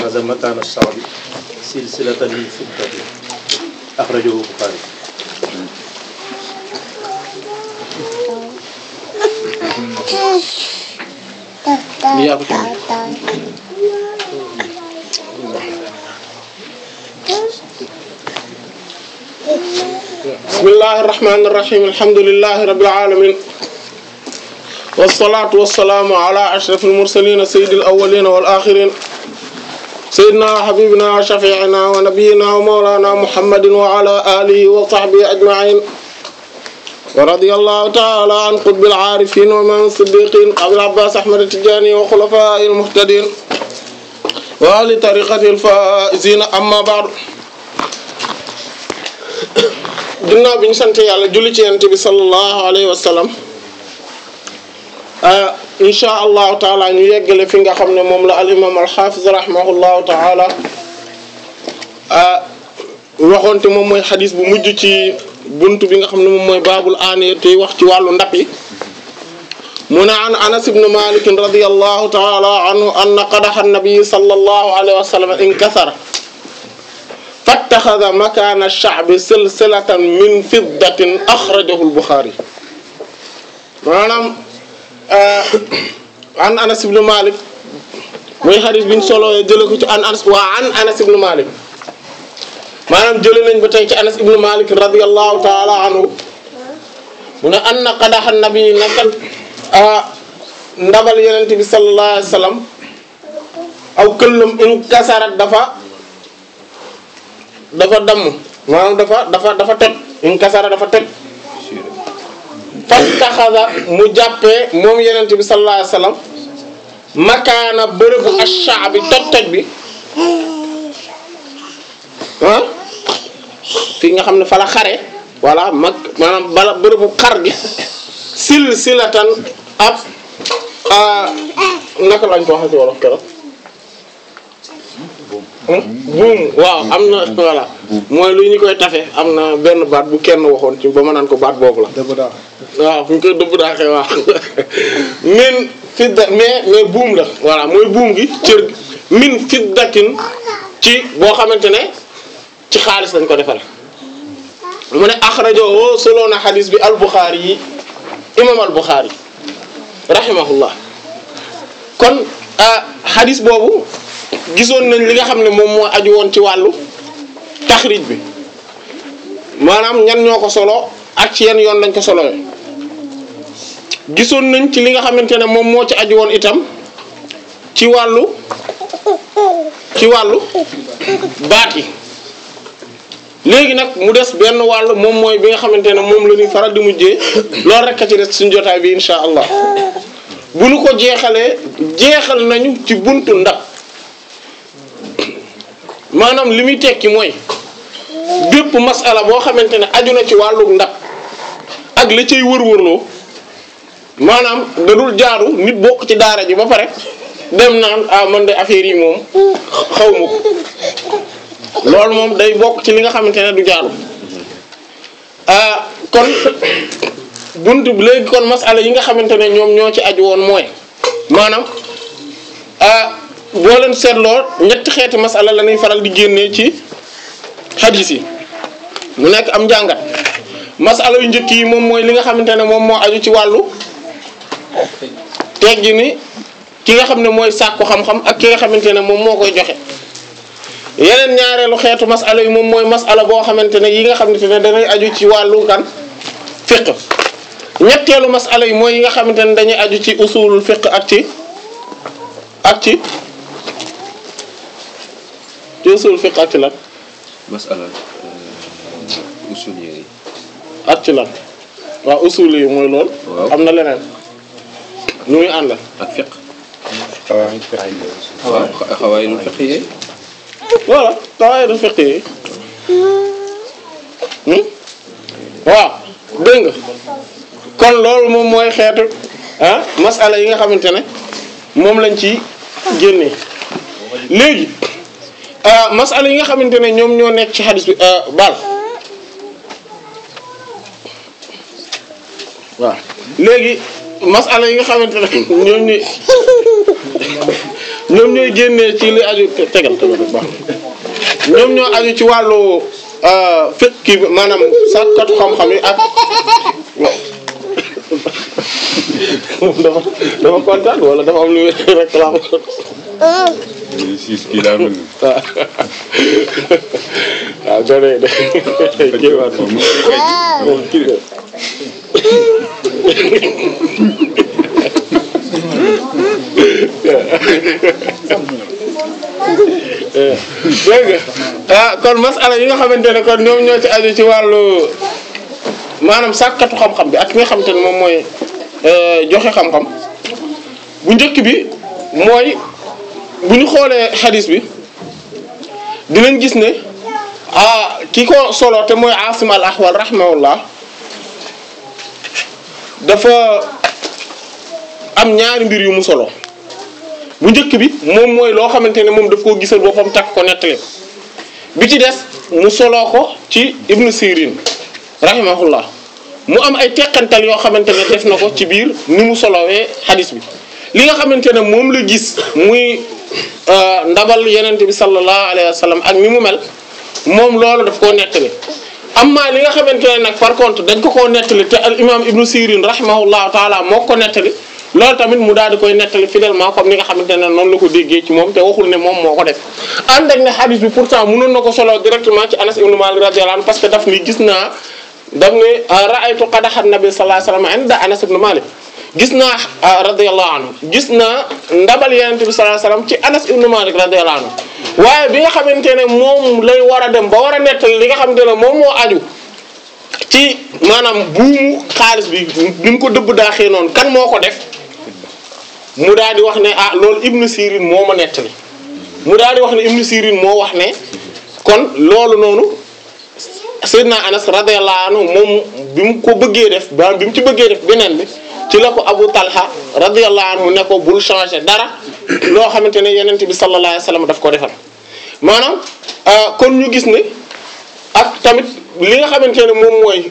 fattaxaza makaana shaabi silsilatan min fiddatin axrajahu Buxaari Ni yaa ko ci bismillahi irrahmani irrahim alhamdulilahi rabbil alamin wassalatu wassalaamu ala ashraf almursalin sayyid alawalin wal akhirin sayyidina wa habibina wa shafi'ina wa nabiyyina wa mawlana muhammadin wa ala alihi wa sahbihi ajma'in wa radiyallahu ta'ala an qutbil arifin wa man siddiqin abil abbas ahmad tijani wa khulafa'i almuhtadin wa ahli tariqati alfaizina amma ba'du ginnaaw bi ñu sant yàlla julli ci yonent bi sallallahu alayhi wa sallam insha allahu taala ñu yeggale fi nga xam ne moom la al imam al hafiz rahimahullahu taala waxoonte moom mooy xadis bu mujj ci buntu bi nga xam ne moom mooy baabul aaniyat tey wax ci wàllu ndab yi mu ne an anas ibn malik radiyallahu taala anhu anna qadaha an-nabi sallallahu alayhi wa sallam inkasara fattaxada makaana sha'bi silsilatan min fiddatin axrajahu al-Buxaari maanaam an Anas ibn Malik muy xadis bi ñu solo jëlee ko ci an Anas waa an Anas ibn Malik maanaam jëlee nañ ba tey ci Anas ibn Malik radiyallahu ta'ala anhu mu ne anna qadaha nabi nakat ndabal Yonent bi sallallahu alayhi wa sallam aw këllam inkasarat dafa. dafa damm maanaam dafa dafa dafa toj inkasara dafa toj fastaxasa mu jàppee moom yenente bi sallallahu alayhi wasallam makaana bërëbu ash-sha'bi toj toj bi ah fii nga xam ne fa la xare voilà mag maanaam bala bërëbu xar gi sil silatan ab naka lañ ko waxee ci wolof keroog buum waaw am na voilà mooy lu ñu koy tafe am na benn baat bu kenn waxoon ci ba ma naan ko baat boobu la waaw fu ñu koy dëbb daaxee waaw min fidda mais mais buum la voilà mooy buum gi cër gi min fiddatin ci boo xamante ne ci xaalis lañ ko defal mu ne axrajo solo na xadis bi al Buxaari yi imam al Buxaari rahimahullah kon xadis boobu gisoon nañ li nga xam ne moom moo aju woon ci wàllu taxrij bi maanaam ñan ñoo ko solo ak ci yenn yoon lañ ko solo gisoon nañ ci li nga xamante ne moom moo ci aju woon itam ci wàllu ci wàllu baat yi léegi nag mu des benn wàll moom mooy bi nga xamante ne moom la ñuy faral di mujjee loolu rek a ci des suñu jotaay bi insha allah bu nu ko jeexalee jeexal nañu ci buntu ndab maanaam li muy tekki mooy bépp masala boo xamante ne aju na ci wàllu ndab ak la cay wër-wërloo maanaam da dul jaaru nit bokk ci daara ji ba pare dem naan ah man de affaire yi moom xaw ma ko loolu moom day bokk ci li nga xamante ne du jaaru ah kon buntu léegi kon masala yi nga xamante ne ñoom ñoo ci aju woon mooy maanaam ah. boo leen seetloo ñetti xeeti masala la ñuy faral di génnee ci hadith yi mu nekk am njàngat masala yu njëkk yi moom mooy li nga xamante ne moom moo aju ci wàllu teggi ni ki nga xam ne mooy sàkku xam-xam ak ki nga xamante ne moom moo koy joxe yeneen ñaareelu xeetu masala yi moom mooy masala boo xamante ne yi nga xamante ne danay aju ci wàllu kan fiqh ñetteelu masala yi mooy yi nga xamante ne dañuy aju ci usulul fiqh ak ci ak ci ci usul fiqh ak ci lan. masala usul yi. ak ci lan waaw usul yi mooy lool. waaw am na leneen. ñu ngi ànd. ak fiqh. waaw xawaayidul fiqh yi. voilà xawaayidul fiqh yi. waaw dégg nga kon loolu moom mooy xeetu ah masala yi nga xamante ne moom lañ ci génnee léegi. masala yi nga xamante ne ñoom ñoo nekk ci xadis bi baal waaw léegi masala yi nga xamante ne ñoom ñooy ñoom ñooy génnee ci li aju te- tegal tegal rek baax na ñoom ñoo aju ci wàllu fekk kii bi maanaam sàkkatu xam-xam yi ak dafa dafa kontaan wala dafa am lu muy réclame siis kii daa mel ni waaw waaw gone de jéewaat moom kii de dégg nga ah kon masala yi nga xamante ne kon ñoom ñoo ci aju ci wàllu maanaam sàkkatu xam-xam bi ak ki nga xamante ne moom mooy euh, joxe xam-xam bu njëkk bi mooy bu ñu xoolee xadis bi dinañ gis ne ah ki ko solo te mooy Asim al Ahwal rahimahullah dafa am ñaari mbir yu mu solo bu njëkk bi moom mooy loo xamante ne moom daf koo gisal boppam takk ko nettali ko bi ci des mu soloo ko ci Ibn Sirin rahimahullah mu am ay teqantal yoo xamante ne def na ko ci biir ni mu solowee xadis bi li nga xamante ne moom la gis muy euh, ndabal yenente bi sallallahu alayhi wa sallam ak ni mu mel moom loolu daf koo nettali amma li nga xamante ne nag par contre dañ ko koo nettali te al imam ibnu sirin rahimahullahu taala moo ko nettali loolu tamit mu daal di koy nettali fidèlement comme ni nga xamante ne noonu la ko déggee ci moom te waxul ne moom moo ko def ànd ak ne hadith bi pourtant mënoon na ko solo directement ci anas ibnu malik radiyallahu anhu parce que daf ni gis naa daf ne ra'aytu qadaha nabi sallallahu alayhi wasallam inda anas ibnu malik gis naa radiyallahu anhu gis naa ndabal yenente bi sallallahu alayhi wasallam ci anas ibnu malik radiyallahu anhu waaye bi nga xamante ne moom lay war a dem ba war a nettali li nga xamante ne moom moo aju ci maanaam buumu xaalis bi ni mu ko dëbb daaxee noonu kan moo ko def mu daal di wax ne ah loolu ibnu sirin moo ma nettali mu daal di wax ne ibnu sirin moo wax ne kon loolu noonu Seydina Anas radiyallahu anhu moom bi mu ko bëggee def ba bi mu ci bëggee def beneen bi ci la ko Abu Talha radiyallahu anhu ne ko bul changer dara loo xamante ne yenent bi sallallahu alayhi wasallam daf ko defal maanaam kon ñu gis ne ak tamit li nga xamante ne moom mooy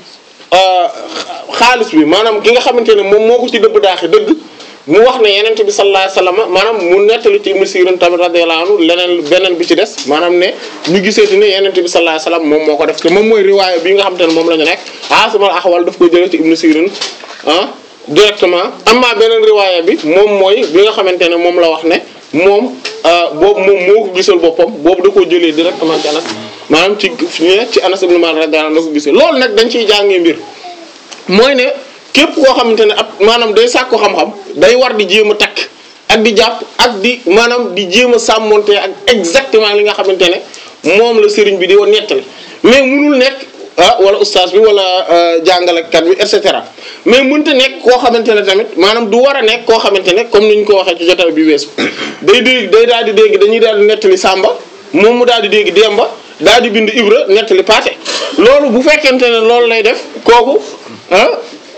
xaalis bi maanaam ki nga xamante ne moom moo ko ci dëbb daaxi dëgg mu wax ne yenent bi sallallahu alayhi wasallam maanaam mu nettali ci Ibn Sirin tamit radiyallahu anhu leneen beneen bi ci des maanaam ne ñu giseeti ne yenent bi sallallahu alayhi wasallam moom moo ko def te moom mooy riwaaya bi nga xamante ne moom la ñu nekk Asim al-Ahwal daf koy jëlee ci Ibn Sirin ah directement amma beneen riwaaya bi moom mooy bi nga xamante ne moom la wax ne moom boobu moom moo ko gisal boppam boobu da koo jëlee directement ci Anas maanaam ci ci Anas ibn Malik radiyallahu anhu la ko gisee loolu nag dañ ciy jàngee mbir mooy ne képp koo xamante ne ab maanaam day sàkku xam-xam day war di jéem a takk ak di jàpp ak di maanaam di jéem a sàmmonte ak exactement li nga xamante ne moom la sëriñ bi di woon nettali mais munul nekk ah wala ustaas bi wala jàngalekat bi et cetera mais mënta nekk koo xamante ne tamit maanaam du war a nekk koo xamante ne comme ni ñu ko waxee ci jotaay bi weesu day dégg day daal di dégg dañuy daal di nettali Samba moom mu daal di dégg Demba daal di bind Ibra nettali Paate loolu bu fekkente ne loolu lay def kooku ah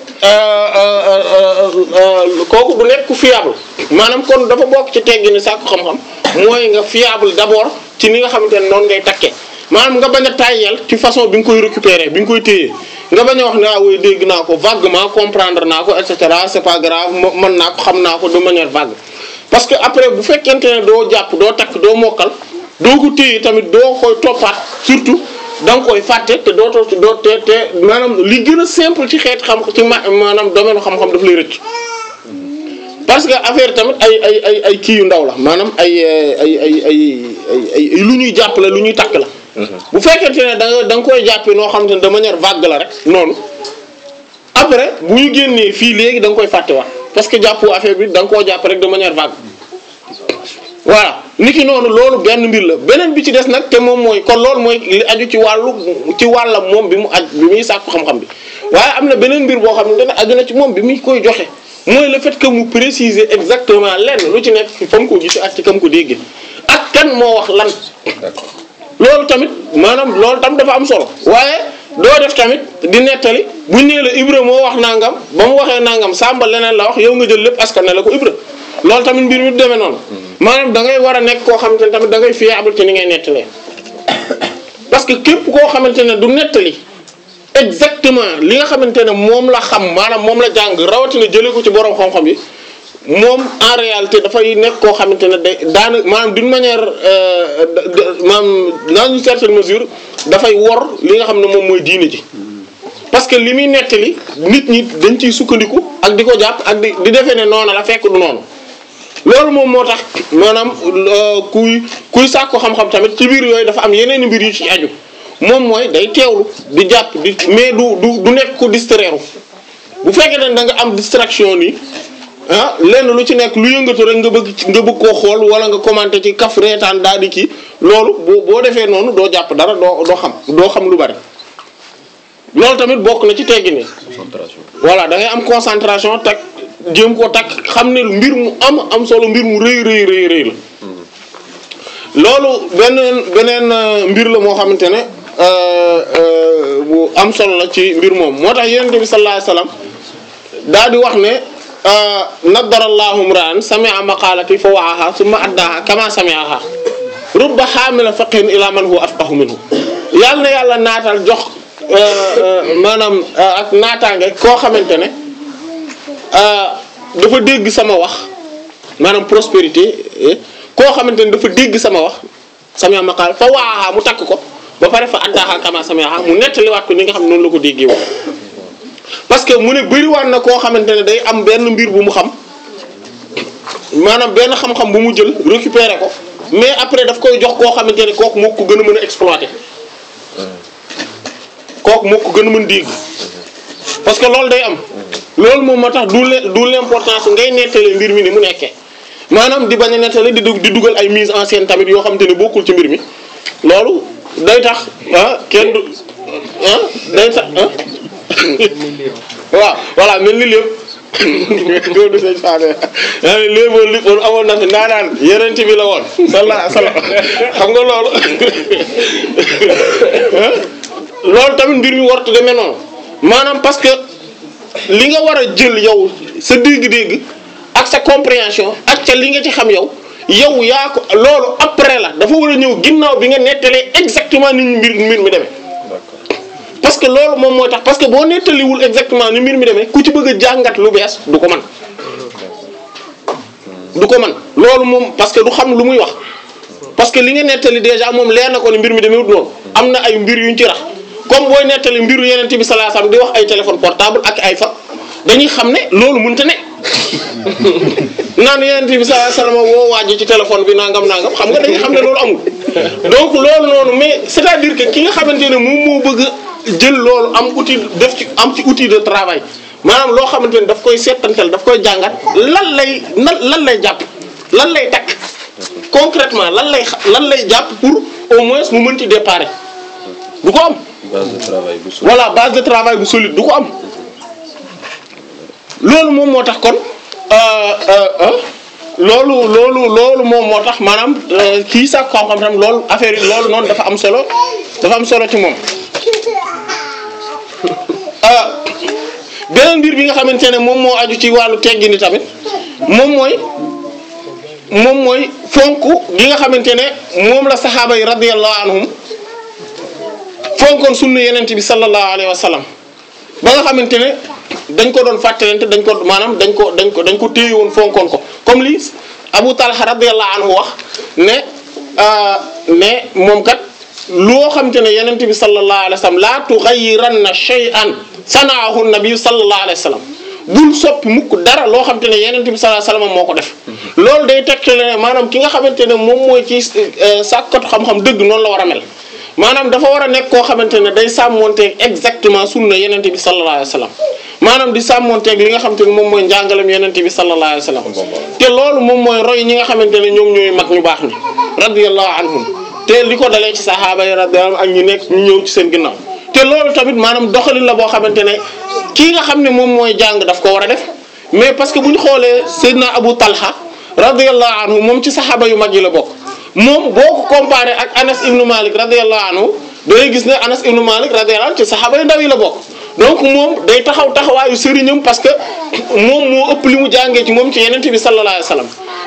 kooku du nekk ku fiable maanaam kon dafa bokk ci teggi ni sàkku xam-xam mooy nga fiable d'abord ci ni nga xamante ne noonu ngay takkee maanaam nga bañ a tàyyel ci façon bi nga koy récupérer bi nga koy téye nga bañ a wax ne ah oui dégg naa ko vaguement comprendre naa ko et cetera c'est pas grave mën naa ko xam naa ko de manière vague. parce que après bu fekkente ne doo jàpp doo takk doo mokkal doo ko téye tamit doo koy toppaat surtout da nga koy fàtte te doo too doo te te maanaam li gën a simple ci xeet xam ci ma maanaam domaine xam-xam daf lay rëcc. parce que affaire tamit ay ay ay ay kii yu ndaw la maanaam ay ay ay ay ay lu ñuy jàpp la lu ñuy takk la. bu fekkente ne da nga da nga koy jàppee noo xamante ne de manière vague la rek noonu après bu ñu génnee fii léegi da nga koy fàttewaat parce que jàppu affaire bi da nga koo jàpp rek de manière vague. voilà niki noonu loolu benn mbir la beneen bi ci des nag te moom mooy kon loolu mooy li aju ci wàllu ci wàllam moom bi mu aj bi muy sàkku xam-xam bi waaye am na beneen mbir boo xamante ne aju na ci moom bi muy koy joxe. mooy le fait que mu préciser exactement lenn lu ci nekk fa mu ko gisee ak ci kam ko déggee ak kan moo wax lan loolu tamit maanaam loolu tam dafa am solo waaye doo def tamit di nettali buñ nee la Ibra moo wax nangam ba mu waxee nangam Samba leneen la wax yow nga jël lépp askan ne la ko Ibra loolu tamit mbir mi du demee noonu maanaam da ngay war a nekk koo xamante ne tamit da ngay fiable ci ni ngay nettalee parce que képp koo xamante ne du nettali exactement li nga xamante ne moom la xam maanaam moom la jàng rawatina jëlee ko ci borom xam-xam yi moom en réalité dafay nekk koo xamante ne day daana maanaam d'une manière euh, de- de- maanaam dans une certaine mesure dafay wor li nga xam ne moom mooy diine ji parce que li muy nettali nit ñi dañ ciy sukkandiku ak di ko jàpp ak di di defee ne noonu la fekk du noonu loolu moom moo tax maanaam euh, kuy kuy sàkku xam-xam tamit ci biir yooyu dafa am yeneen i mbir yu ci aju moom mooy day teewlu di jàpp di mais du du du nekk ku distraire bu fekkee ne da nga am distraction nii ah lenn lu ci nekk lu yëngatu rek nga bëgg ci- nga bëgg koo xool wala nga commenter ci kaf reetaan daal di kii loolu boo boo defee noonu doo jàpp dara doo doo xam doo xam lu bari loolu tamit bokk na ci teggi ni concentration voilà da ngay am concentration tak jéem koo takk xam ne mbir mu am am solo mbir mu rëy rëy rëy rëy la loolu beneen beneen euh, mbir la moo xamante ne euh, euh, bu am solo la ci mbir moom moo tax yonent bi sallallahu alayhi wasallam daal di wax ne euh, naddara allahu mra'an sami'a maqalati fa wa'aha thumma addaha kama sami'aha rubba hamila faqhin ila man huwa afqahu minhu yàlla na yàlla naatal jox euh, euh, maanaam euh, ak naataange koo xamante ne euh, dafa dégg sama wax maanaam prospérité eh, koo xamante ne dafa dégg sama wax sama maqaal fa waaxaa mu takk ko ba pare fa addaaxaa kama sama mu nettaliwaat ko ni nga xam ne noonu la ko déggee woon parce que mu ne bëriwaat na koo xamante ne day am benn mbir bu mu xam maanaam benn xam-xam bu mu jël récupérer ko mais après daf koy jox koo xamante ne kooku moo ko gën a mën a exploiter kooku moo ko gën a mën dégg parce que loolu day am loolu moom moo tax du le du l'importance ngay nettali mbir mi ni mu nekkee maanaam di bañ a nettali di dug- di dugal ay mise en scène tamit yoo xamante ne bokkul ci mbir mi loolu day tax ah kenn du ah day tax ah waaw voilà mel ni lépp loolu du sëñ Fane yaa ngi léeboon li woon amoon na fi ndaanaan yeneen ci bi la woon sallallahu alayhi wasallam xam nga loolu ah loolu tamit mbir mi wartu demee noonu maanaam parce que li nga war a jël yow sa dégg-dégg ak sa compréhension ak ca li nga ci xam yow yow yaa ko loolu après la dafa war a ñëw ginnaaw bi nga nettalee exactement ni mbir mbir mi demee parce que loolu moom moo tax parce que boo nettaliwul exactement ni mbir mi demee ku ci bëgg a jàngat lu bees du ko man du ko man loolu moom parce que du xam lu muy wax parce que li nga nettali déjà moom leer na ko ni mbir mi demewut noonu am na ay mbir yuñ ci rax comme booy nettali mbiru yeneen bi sallallahu alayhi wasallam di wax ay téléphone portable ak ay fa dañuy xam ne loolu mënta ne naan yeneen bi sallallahu alayhi wasallam woo waaj ci téléphone bi nangam nangam xam nga dañuy xam ne loolu amul donc loolu noonu mais c'est-à-dire que ki nga xamante ne moom moo bëgg a jël loolu am outil def ci am ci outil de travail maanaam loo xamante ne daf koy seetantal daf koy jàngat lan lay lan lan lay jàpp lan lay takk concrètement lan lay xa- lan lay jàpp pour au moins mu mën ci déparé du ko am base de travail bu suuf. voilà base de travail bu solide du ko am loolu moom moo tax kon euh, euh, euh, loolu loolu loolu moom moo tax maanaam euh, kii sax xam-xam tam loolu affaire yi loolu noonu dafa am solo dafa am solo ci moom ah beneen mbir bi nga xamante ne moom moo aju ci wàllu teggini tamit moom mooy moom mooy fonk gi nga xamante ne moom la saxaaba yi radiyallahu anhum fonkoon sunna yenente bi sallallahu alayhi wa sallam ba nga xamante ne dañ ko doon fàttalante dañ ko maanaam dañ ko dañ ko dañ ko téye woon fonkoon ko comme li Abu Talha radiyallahu anhu wax ne euh, ne moom kat loo xamante ne yenente bi sallallahu alayhi wa sallam la tughayyiranna shay'an sanaahu nabi sallallahu alayhi wa sallam bul soppi mukk dara loo xamante ne yenente bi sallallahu alayhi wa sallam moo ko def loolu day tegtale ne maanaam ki nga xamante ne moom mooy ci euh, sàkkatu xam-xam dëgg noonu la war a mel maanaam dafa war a nekk koo xamante ne day sàmmonteeg exactement sunna yenente bi sallallahu alayhi wa sallam maanaam di sàmmonteeg li nga xamante ne moom mooy njàngalem yenente bi sallallahu alayhi wa sallam te loolu moom mooy roy ñi nga xamante ne ñoom ñooy mag ñu baax ni radiyallahu anhum te li ko dalee ci sahaaba yi radiyallahu anhum ak ñu nekk ñu ñëw ci seen ginnaaw te loolu tamit maanaam doxalin la boo xamante ne kii nga xam ne moom mooy jàng daf ko war a def mais parce que bu ñu xoolee Seydina Abu Talha radiyallahu anhu moom ci saxaaba yu mag yi la bokk moom boo ko comparé ak Anas ibnu Malik radiyallahu anhu da ngay gis ne Anas ibnu Malik radiyallahu anhu ci saxaaba yu ndaw yi la bokk donc moom day taxaw taxawaayu sëriñam parce que moom moo ëpp li mu jàngee ci moom ci yeneen bi sallallahu alayhi wasallam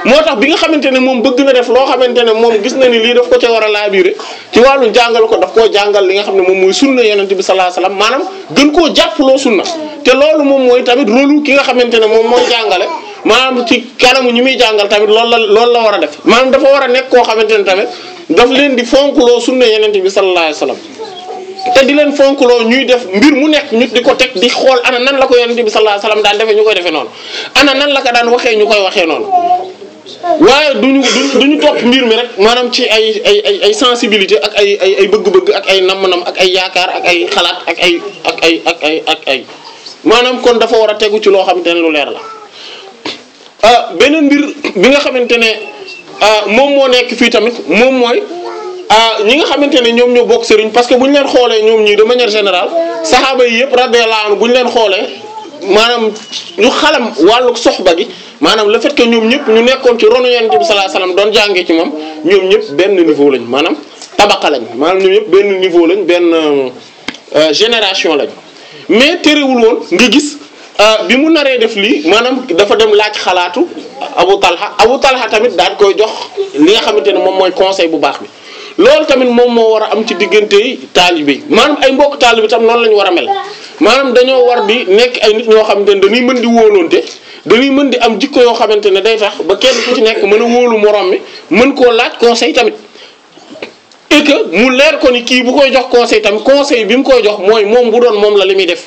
moo tax bi nga xamante ne moom bëgg na def loo xamante ne moom gis na ni lii daf ko ca war a laabiire ci wàllu jàngal ko daf koo jàngal li nga xam ne moom mooy sunna yonent bi sallallahu alayhi wasallam maanaam gën koo jàppaloo sunna te loolu moom mooy tamit rôle ki nga xamante ne moom mooy jàngale maanaam ci kanamu ñi muy jàngal tamit loolu la loolu la war a def maanaam dafa war a nekk koo xamante ne tamit daf leen di fonkloo sunna yonent bi sallallahu alayhi wasallam te di leen fonkloo ñuy def mbir mu nekk ñu di ko teg di xool ana nan la ko yonent bi sallallahu alayhi wasallam daan defee ñu koy defee noonu ana nan la ko daan waxee ñu koy waxee noonu waaye duñu duñu duñu topp mbir mi rek maanaam ci ay ay ay ay sensibilité ak ay ay ay bëgg-bëgg ak ay namm-nam ak ay yaakaar ak ay xalaat ak ay ak ay ak ay ak ay maanaam kon dafa war a tegu ci loo xamante ne lu leer la ah beneen mbir bi nga xamante ne ah moom moo nekk fii tamit moom mooy ah ñi nga xamante ne ñoom ñoo bokk sëriñ parce que bu ñu leen xoolee ñoom ñii de manière générale saxaaba yi yëpp radiyallahu anhu bu ñu leen xoolee maanaam ñu xalam wàllu soxba gi maanaam le fait que ñoom ñëpp ñu nekkoon ci ronu yonent bi sallallahu alayhi wasallam doon jàngee ci moom ñoom ñëpp benn niveau lañ maanaam tabaqa lañ maanaam ñoom ñëpp benn niveau lañ benn euh, génération lañ mais terewul woon nga gis ah, bi mu naree def lii maanaam dafa dem laaj xalaatu Abu Talha Abu Talha tamit daal koy jox li nga xamante ne moom mooy conseil bu baax bi loolu tamit moom moo war a am ci diggante taalibe yi maanaam ay mbokk taalibe tam noonu la ñu war a mel maanaam dañoo war di nekk ay nit ñoo xamante ne dañuy mën di wóolonte dañuy mën di am jikko yoo xamante ne day tax ba kenn ku ci nekk mën a wóolu morom mi mën koo laaj conseil tamit et que mu leer ko ni kii bu koy jox conseil tamit conseil bi mu koy jox mooy moom bu doon moom la li muy def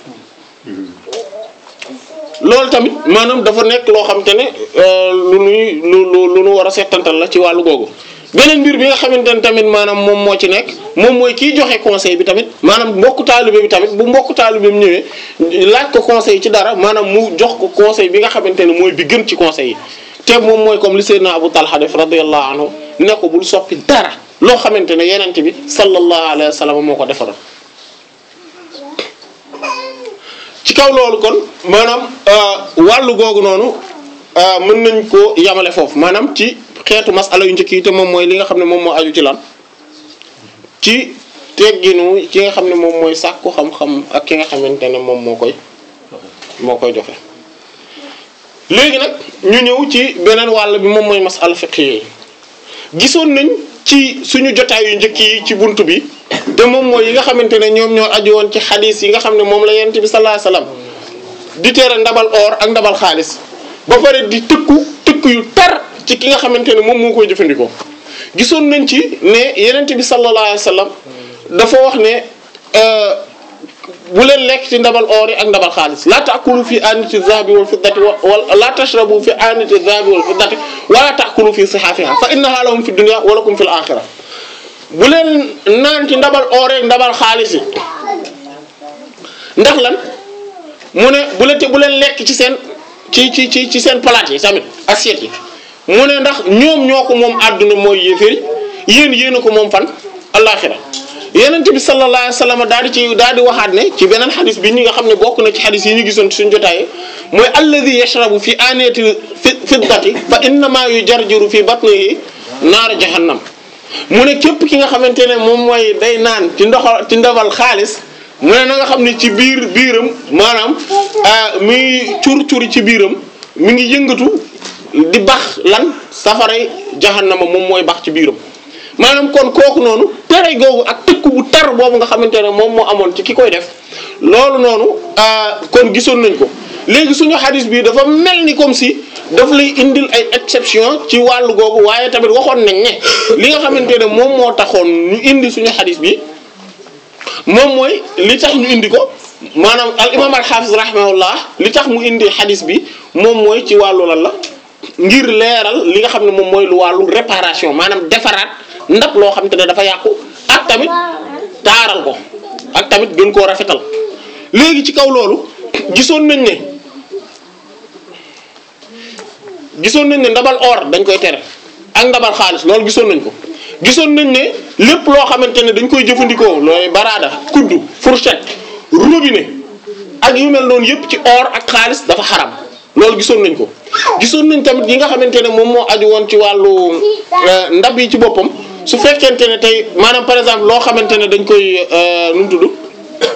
loolu tamit maanaam dafa nekk loo xamante ne euh, lu nuy lu lu lu nu war a settantal la ci wàllu googu beneen mbir bi nga xamante ne tamit maanaam moom moo ci nekk moom mooy kiy joxe conseil bi tamit maanaam mbokku taalibe bi tamit bu mbokku taalibe bi ñëwee laaj ko conseil ci dara maanaam mu jox ko conseil bi nga xamante ne mooy bi gën ci conseil yi te moom mooy comme li Seydina Abu Talha def radiyallahu anhu ne ko bul soppi dara loo xamante ne yenente bi sallallahu alayhi wa sallam moo ko defaroon ci kaw loolu kon maanaam wàllu googu noonu mën nañ ko yamale foofu maanaam ci xeetu masala yu njëkk yi te moom mooy li nga xam ne moom moo aju ci lan ci tegginu ci nga xam ne moom mooy sàkku xam-xam ak ki nga xamante ne moom moo koy moo koy joxe léegi nag ñu ñëw ci beneen wàll bi moom mooy masala fiqh yi gisoon nañ ci suñu jotaay yu njëkk yi ci buntu bi te moom mooy yi nga xamante ne ñoom ñoo aju woon ci xadis yi nga xam ne moom la yonent bi sallallahu alayhi wasallam di tere ndabal or ak ndabal xaalis ba pare di tëkku tëkku yu tar ci ki nga xamante ne moom moo koy jëfandikoo gisoon nañ ci ne yonent bi sallallahu alayhi wasallam dafa wax ne bu leen lekk ci ndabal or yi ak ndabal xaalis la taakulu fi anati zahabi wal fiddati wa la tashrabu fi anati zahabi wal fiddati wala taakulu fi sihafiha fa innaha lahum fi dunya wa lakum fil akhirah bu leen naan ci ndabal or yi ak ndabal xaalis yi ndax lan mu ne bu leen te bu leen lekk ci seen ci ci ci ci seen palaat yi tamit assiette yi mu ne ndax ñoom ñoo ko moom àdduna mooy yéeféri yéen yéen a ko moom fan alaxira yenente bi sallallahu alayhi wasallam daal di ci daal di waxaat ne ci beneen xadis bi ñi nga xam ne bokk na ci xadis yi ñu gisoon ci suñu jotaay mooy alladi yashrabu fi anati fiddati fa innama yujarjiru fi batnihi naara jahannam mu ne képp ki nga xamante ne moom mooy day naan ci ndoxal ci ndabal xaalis mu ne na nga xam ne ci biir biiram maanaam muy cur-curi ci biiram mi ngi yëngatu di bax lan safaray jahannama moom mooy bax ci biiram maanaam kon kooku noonu tere googu ak tëkku bu tar boobu nga xamante ne moom moo amoon ci ki koy def loolu noonu kon gisoon nañ ko léegi suñu xadis bi dafa mel ni comme si daf lay indil ay exception ci wàllu googu waaye tamit waxoon nañ ne li nga xamante ne moom moo taxoon ñu indi suñu xadis bi moom mooy li tax ñu indi ko maanaam al imam al hafiz rahimahullah li tax mu indi xadis bi moom mooy ci wàllu lan la ngir leeral li nga xam ne moom mooy lu wàllu réparation maanaam defaraat ndab loo xam te ne dafa yàqu ak tamit taaral ko ak tamit gën koo rafetal léegi ci kaw loolu gisoon nañ ne gisoon nañ ne ndabal or dañ koy tere ak ndabal xaalis loolu gisoon nañ ko gisoon nañ ne lépp loo xamante ne dañ koy jëfandikoo looy baraada kuddu fourchette robinet ak yu mel noonu yëpp ci or ak xaalis dafa xaram loolu gisoon nañ ko gisoon nañ tamit yi nga xamante ne moom moo aju woon ci wàllu ndab yi ci boppam su fekkente ne tey maanaam par exemple loo xamante ne dañ koy nu mu tudd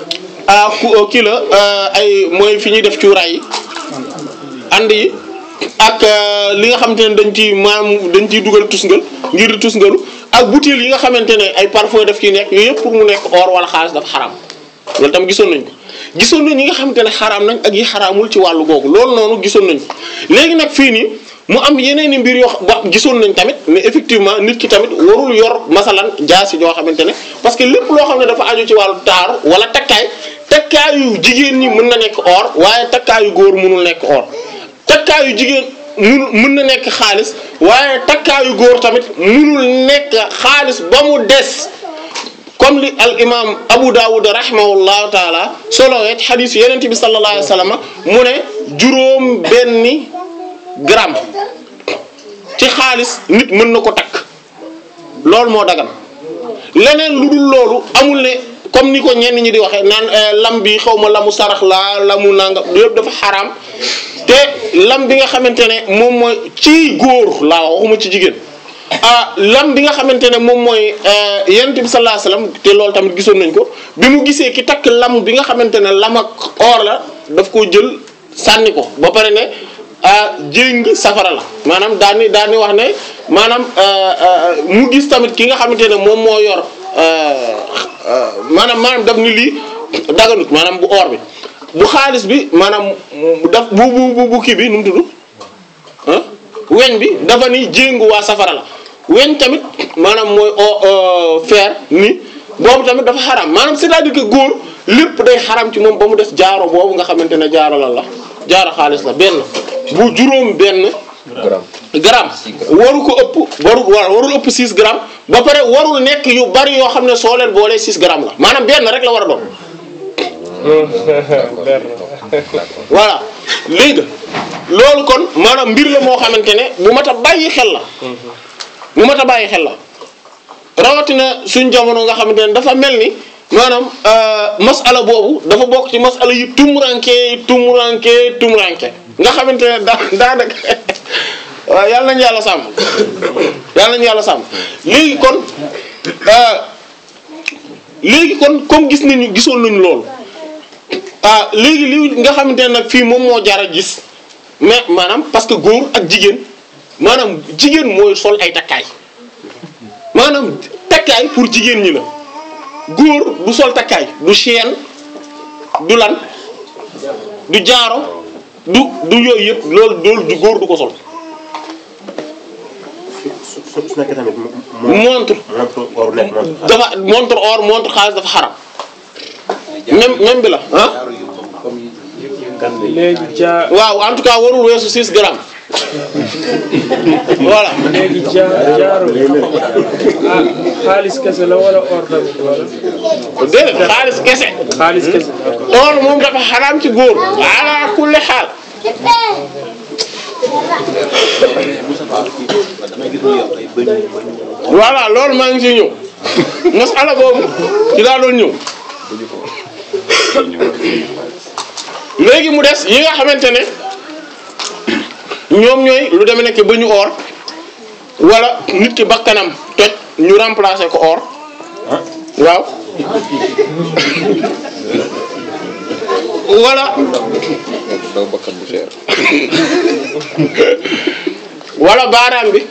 ah kii la ay mooy fi ñuy def cuuraay yi ànd yi ak euh, li nga xamante ne dañ ci maam dañ ciy dugal tusngal ngir di tusngalu ak butéel yi nga xamante ne ay parfum daf ciy nekk yooyu yëpp pour mu nekk or wala xaalis dafa xaram loolu tam gisoon nañ ko gisoon nañ ñi nga xamante ne xaraam nañ ak yi xaraamul ci wàllu googu loolu noonu gisoon nañ ko léegi nag fii nii mu am yeneen i mbir yoo xam ba gisoon nañ tamit mais effectivement nit ki tamit warul yor masalan jaasi joo xamante ne parce que lépp loo xam ne dafa aju ci wàllu taaru wala takkaay takkaayu jigéen ñi mën na nekk or waaye takkaayu góor mënul nekk or takkaayu jigéen mun mën na nekk xaalis waaye takkaayu góor tamit mënul nekk xaalis ba mu des comme li al imam Abu Dawud rahimahullahu taala solo wet xadis yeneen bi sallallahu alayhi wa sallam mu ne juróom benni gramme ci xaalis nit mën na ko takk loolu moo dagan leneen lu dul loolu amul ne comme ni ko ñenn ñi di waxee naan eh, lam bi xaw ma lamu sarax laa lamu nangam yëpp dafa xaraam te lam bi nga xamante ne moom mooy ci góor laa wax waxuma ci jigéen ah lam bi nga xamante ne moom mooy yonent bi sallallahu alayhi wasallam te loolu tamit gisoon nañ ko bi mu gisee ki takk lam bi nga xamante ne lam ak or la daf koo jël sànni ko ba pare ne ah jéng safara la maanaam daan ni daan ni wax ne maanaam mu gis tamit ki nga xamante ne moom moo yor maanaam maanaam daf ni lii daganut maanaam bu or bi bu xaalis bi maanaam mu daf bu bu bu bu kii bi nu mu tudd ah weñ bi dafa ni jéngu waa safara la weñ tamit maanaam mooy o fer ni boobu tamit dafa xaram maanaam c'est-à-dire que góor lépp day xaram ci moom ba mu des jaaro boobu nga xamante ne jaaro lan la jaaro xaalis la benn bu juróom benn gramme gramme waru ko ëpp warul wa warul ëpp 6 grammes ba pare warul nekk yu bari yoo xam ne soo leen boolee 6 grammes la maanaam benn rek la war a doon voilà léegi loolu kon maanaam mbir la moo xamante ne bu mat a bàyyi xel la bu mat a bàyyi xel la rawatina suñ jamono nga xamante ne dafa mel ni maanaam masala boobu dafa bokk ci masala yi tumuranke tumuranke tumuranke nga xamante ne daa daanaka waaw yàlla nañu yàlla sàmm yàlla nañu yàlla sàmm léegi kon léegi kon comme gis nañu gisoon nañu loolu ah léegi li nga xamante ne nag fii moom moo jar a gis mais maanaam parce que góor ak jigéen maanaam jigéen mooy sol ay takkaay maanaam takkaay pour jigéen ñi la góor du sol takkaay du chaîne du lan du jaaro du du yooyu yëpp loolu loolu du góor du ko sol su su su nekkee tamit mo- mo- montre montre waru nekk montre xaalis. dafa montre or montre xaalis dafa xaram même même bi la ah léegi jaa waaw en tout cas warul weesu 6 grammes voilà léegi jaa jaaro ah xaalis kese la wala or tamit wala déedéet xaalis kese xaalis kese or moom dafa xaraam ci góor ala kulli xaal voilà loolu maa ngi ciy ñëw masala boobu ci laa doon ñëw léegi mu des yi nga xamante ne ñoom ñooy lu demee nekk ba ñu or wala nit ki bakkanam toj ñu remplacer ko or waaw wala daw bakkan bu cher wala baaraam bi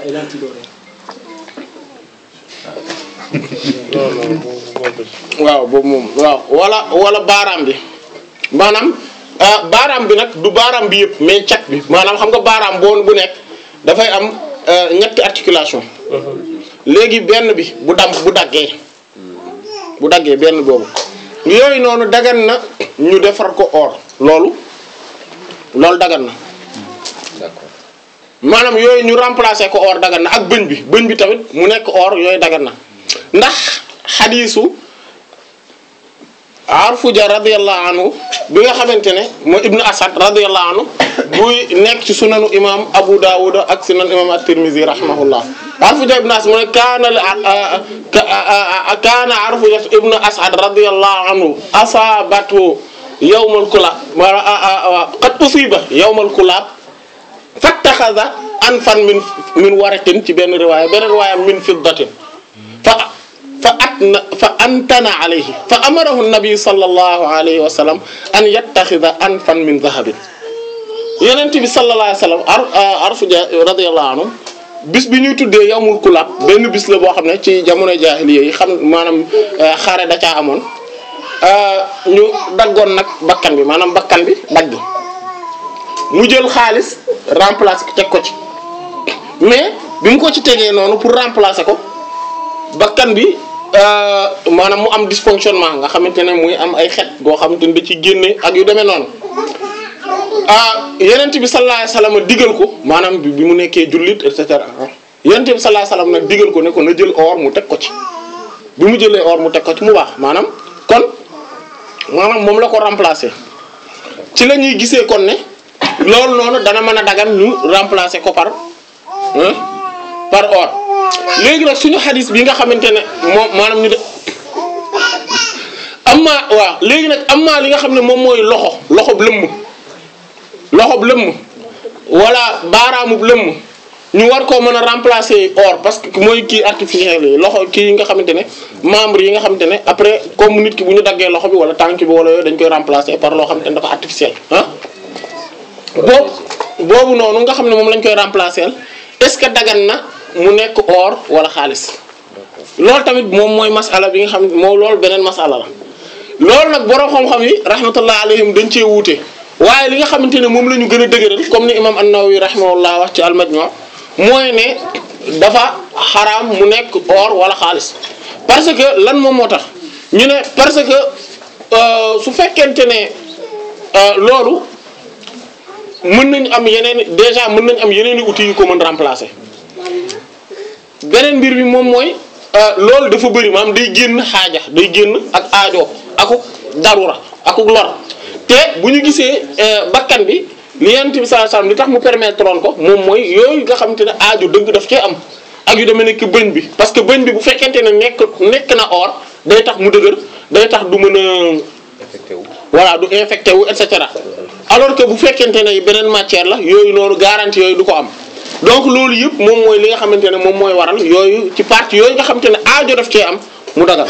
waaw boobu moom waaw wala wala baaraam bi maanaam ah, baaraam bi nag du baaraam bi yëpp mais cat bi maanaam xam nga baaraam boo bu nekk dafay am euh, ñetti articulation léegi benn bi bu dam bu daggee bu daggee benn boobu yooyu noonu dagan na ñu defar ko or loolu loolu dagan na d'accord maanaam yooyu ñu remplacer ko or dagan na ak bëñ bi bëñ bi tamit mu nekk or yooyu dagan na ndax xadiisu Arfuja radiyallahu anhu bi nga xamante ne mooy Ibnu Asad radiyallahu anhu buy nekk ci sunanu imam Abu Dawud ak sunan imam at-Tirmidhi rahimahullah Arfuja ibnu Asad mu ne kaana kaana Arfuja ibnu Asad radiyallahu anhu asabatu yawmal kulab qad usiba yawmal kulab fattaxaza anfan min min waratin ci benn riwaaya benn riwaaya min fiddatin fa fa atna fa antana alayhi fa amarahu nabi sallallahu alayhi wa sallam an yattaxida anfan min dahabin yenent bi sallallahu alayhi wasallam ar arfuja radiyallahu anhu bis bi ñuy tuddee yawmul kulab benn bis la boo xam ne ci jamono jaahiliya yi xam maanaam xare da caa amoon ñu daggoon nag bakkan bi maanaam bakkan bi dagg mu jël xaalis remplacer ko teg ko ci mais bi mu ko ci tegee noonu pour remplacer ko bakkan bi maanaam mu am dysfonctionnement nga xamante ne muy am ay xet goo xamante ne da ci génne ak yu demee noonu ah yenent bi sallallahu alayhi wasallam digal ko maanaam bi mu nekkee jullit et cetera yenent bi sallallahu alayhi wasallam nag digal ko ne ko na jël or mu teg ko ci bi mu jëlee or mu teg ko ci mu baax maanaam kon maanaam moom la ko remplacer ci la ñuy gisee kon ne loolu noonu dana mën a dagan ñu remplacer ko par par or léegi nag suñu xadis bi nga xamante ne moom maanaam ñu de amma waaw léegi nag amma li nga xam ne moom mooy loxo loxob lëmm loxob lëmm wala baaraamub lëmm ñu war koo mën a remplacer or parce que mooy kii artificiel yi loxo kii yi nga xamante ne membre yi nga xamante ne après comme nit ki bu ñu daggee loxo bi wala tànk bi wala yooyu dañ koy remplacer par loo xamante ne dafa artificiel ah boobu boobu noonu nga xam ne moom lañ koy remplacer est-ce que dagan na mu nekk or wala xaalis loolu tamit moom mooy masala bi nga xam moom loolu beneen masala la loolu nag borom xam-xam yi rahmatullah alayhim dañ cee wuute waaye li nga xamante ne moom la ñu gën a dëgëral comme ni imam an-Nawawi rahimahullah wax ci al-Majmu' mooy ne dafa xaraam mu nekk or wala xaalis parce que lan moom moo tax ñu ne parce que su fekkente ne loolu mën nañ am yeneen déjà mën nañ am yeneen i outils yu ko mën remplacer beneen mbir bi moom mooy loolu dafa bëri maanaam day génn xaaja day génn ak aajo akuk darura akuk lor te bu ñu gisee bakkan bi li yonent bi sallallahu alayhi wasallam li tax mu permettre woon ko moom mooy yooyu nga xamante ne aajo dëgg daf cee am ak yu demee nekk bëñ bi parce que bëñ bi bu fekkente ne nekk nekk na or day tax mu dëgër day tax du mën a affecté wu voilà du infecté wu et cetera alors que bu fekkente ne beneen matière la yooyu noonu garantie yooyu du ko am donc loolu yëpp moom mooy li nga xamante ne moom mooy waral yooyu ci partie yooyu nga xamante ne aajo daf cee am mu dagal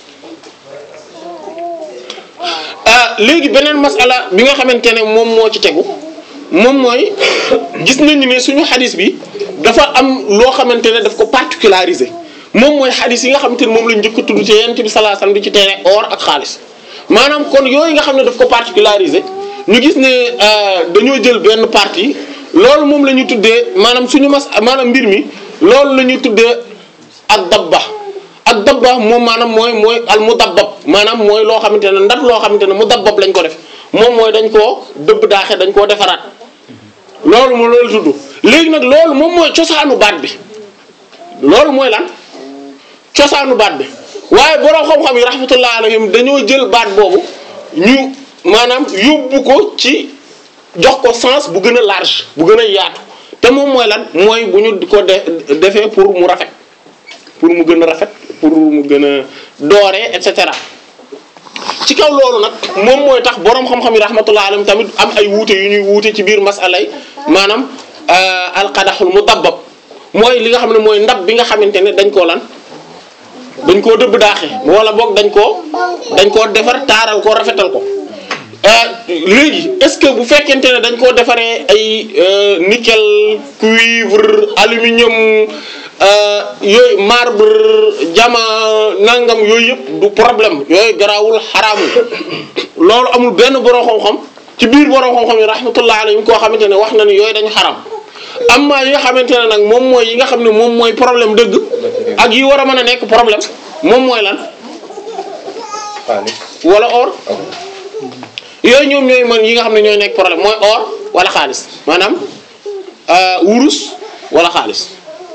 ah léegi beneen masala bi nga xamante ne moom moo ci tegu moom mooy gis nañu ne suñu xadis bi dafa am loo xamante ne daf ko particularisé moom mooy xadis yi nga xamante ne moom lañ njëkk a tudd ci yonent bi sallallahu alayhi wasallam di ci tere or ak xaalis maanaam kon yooyu nga xam ne daf ko particularisé ñu gis ne dañoo jël benn partie loolu moom la ñuy tuddee maanaam suñu mas maanaam mbir mi loolu la ñuy tuddee ak dabba ak dabba moom maanaam mooy mooy al mudabbab maanaam mooy loo xamante ne ndat loo xamante ne mudabbab lañ ko def moom mooy dañ koo dëbb daaxe dañ koo defaraat loolu moo loolu tudd léegi nag loolu moom mooy cosaanu baat bi loolu mooy lan cosaanu baat bi waaye borom xam-xam yi rahmatullah alayhim dañoo jël baat boobu ñu maanaam yóbbu ko ci jox ko sens bu gën a large bu gën a yaatu te moom mooy lan mooy bu ñu ko de defee pour mu rafet pour mu gën a rafet pour mu gën a dooree et cetera ci kaw loolu nag moom mooy tax borom xam-xam yi rahmatullah alayhim tamit am ay wuute yu ñuy wuute ci biir masalay maanaam alqadaxul mudabbab mooy li nga xam ne mooy ndab bi nga xamante ne dañ koo lan dañ koo dëbb daaxe wala boog dañ koo dañ koo defar taaral ko rafetal ko léegi est-ce que bu fekkente ne dañ koo defaree ay nickel cuivre aluminium yooyu marbre jama nangam yooyu yëpp du problème yooyu garaawul xaraamul loolu amul benn borom xam-xam ci biir borom xam-xam yi rahmatullah alayhim koo xamante ne wax na ni yooyu dañu xaram amma yi nga xamante ne nag moom mooy yi nga xam ne moom mooy problème dëgg ak yi war a mën a nekk problème moom mooy lan xaalis wala or yooyu ñoom ñooy man yi nga xam ne ñooy nekk problème mooy or wala xaalis maanaam wurus wala xaalis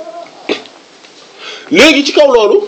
léegi ci kaw loolu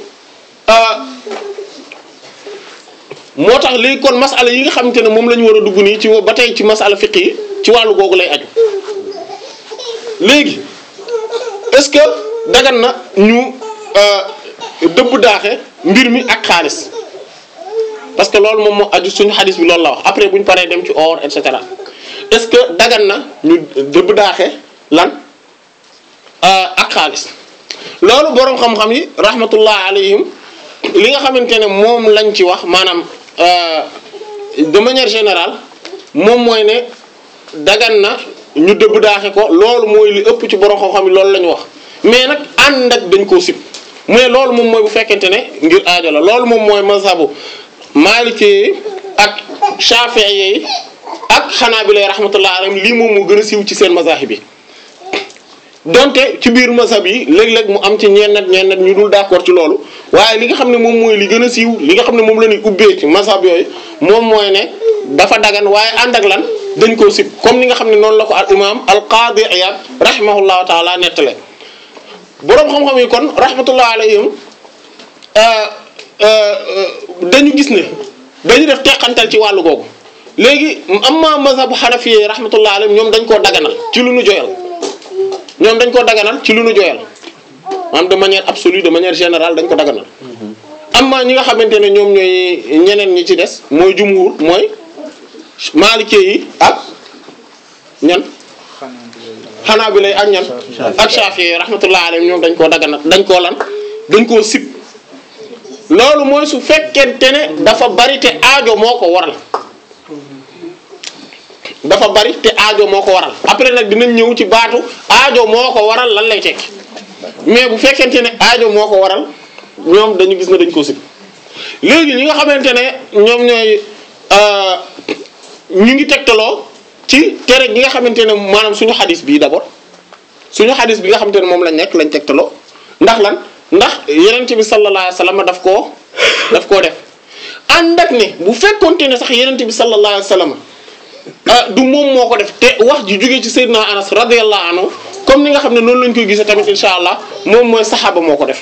moo tax léegi kon masala yi nga xamante ne moom la ñu war a dugg nii ci ba tey ci masala fiq yi ci wàllu googu lay aju léegi est-ce que dagan na ñu dëbb daaxe mbir mi ak xaalis parce que loolu moom moo aju suñu xadis bi loolu la wax après bu ñu paree dem ci or et cetera est-ce que dagan na ñu dëbb daaxe lan ak xaalis loolu boroom xam-xam yi rahmatullah alayhim li nga xamante ne moom lañ ci wax maanaam de manière générale moom mooy ne dagan na ñu dëbb daaxe ko loolu mooy li ëpp ci borom xam-xam yi loolu la ñu wax mais nag ànd ak dañ koo sib mais loolu moom mooy bu fekkente ne ngir aajo la loolu moom mooy mazhabu maliki yi ak shafi'i yi ak xanaabila rahmatullah alayhim lii moom moo gën a siiw ci seen mazahib bi donte ci biir mazhab yi léeg-léeg mu am ci ñenn ñenn ñu dul d'accord ci loolu waaye li nga xam ne moom mooy li gën a siiw li nga xam ne moom la ñuy ubbee ci mazhab yooyu moom mooy ne dafa dagan waaye ànd ak lan dañ koo sib comme ni nga xam ne noonu la ko al imam al qadi iyad rahimahullahu taala nettale boroom xam-xam yi kon rahmatullah alayhim dañu gis ne dañu def teqantal ci wàllu googu léegi amma mazhabu hanafi yi rahmatullah alayhim ñoom dañ koo daganal ci lu nu joyal ñoom dañ koo daganal ci lu nu joyal maanaam de manière absolue de manière générale dañ ko daganal amma ñi nga xamante ne ñoom ñooy ñeneen ñi ci des mooy jumhur mooy maliki yi ak ñan xanaa bi lay ak ñan ak Shafi'i yi rahmatullah alayhim ñoom dañ koo daganal dañ koo lan dañ koo sib loolu mooy su fekkente ne dafa bari te aajo moo ko waral dafa bari te aajo moo ko waral après nag dinañ ñëw ci baatu aajo moo ko waral lan lay tekki mais bu fekkente ne aajo moo ko waral ñoom dañu gis ne dañ ko sib léegi ñi nga xamante ne ñoom ñooy ñu ngi tegtaloo ci tere gi nga xamante ne maanaam suñu xadis bii d'abord suñu xadis bi nga xamante ne moom lañ nekk lañ tegtaloo ndax lan ndax yenente bi sallallahu alayhi wasallam daf koo daf koo def ànd ak ne bu fekkonte ne sax yenente bi sallallahu alayhi wasallam du moom moo ko def te wax ji jógee ci Seydina Anas radiyallahu anhu comme ni nga xam ne noonu lañ koy gisee tamit insha allah moom mooy saxaaba moo ko def